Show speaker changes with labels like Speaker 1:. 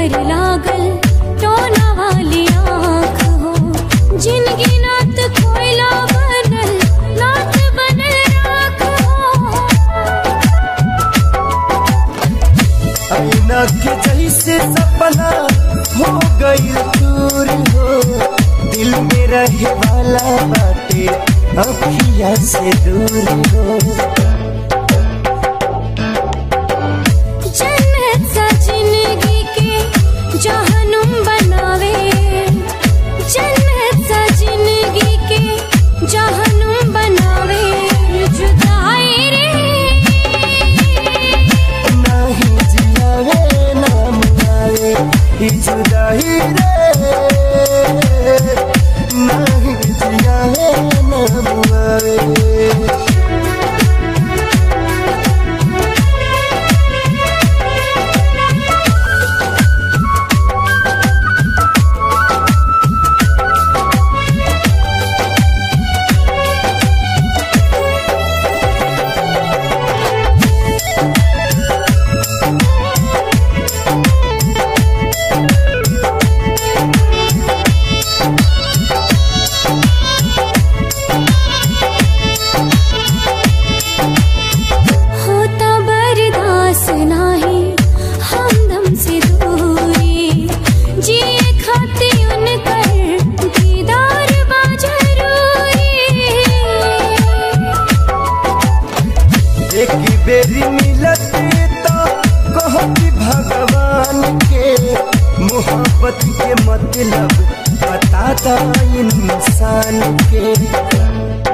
Speaker 1: पर लागल टोना वाली आँख हो जिनगी नात कोयला बनल नात बनल राख हो
Speaker 2: आईना के जैसे सपना हो गई दूर हो दिल में रहे वाला बाटे अखिया से दूर हो
Speaker 1: जन्नत सा जिंदगी के जहनुम बनावे जन्नत सा जिंदगी के जहनुम बनावे जुदाई रे
Speaker 2: नहीं जियावे नाम आवे ई जुदाई रे नहीं जियावे नाम आवे
Speaker 1: होता बर्दाश्त नाही हमदम से दूरी जिए खाती उनकर दीदार बा जरूरी
Speaker 2: एक बेरी मिलत तो कहती भगवान के मोहब्बत के मतलब बताता इंसान के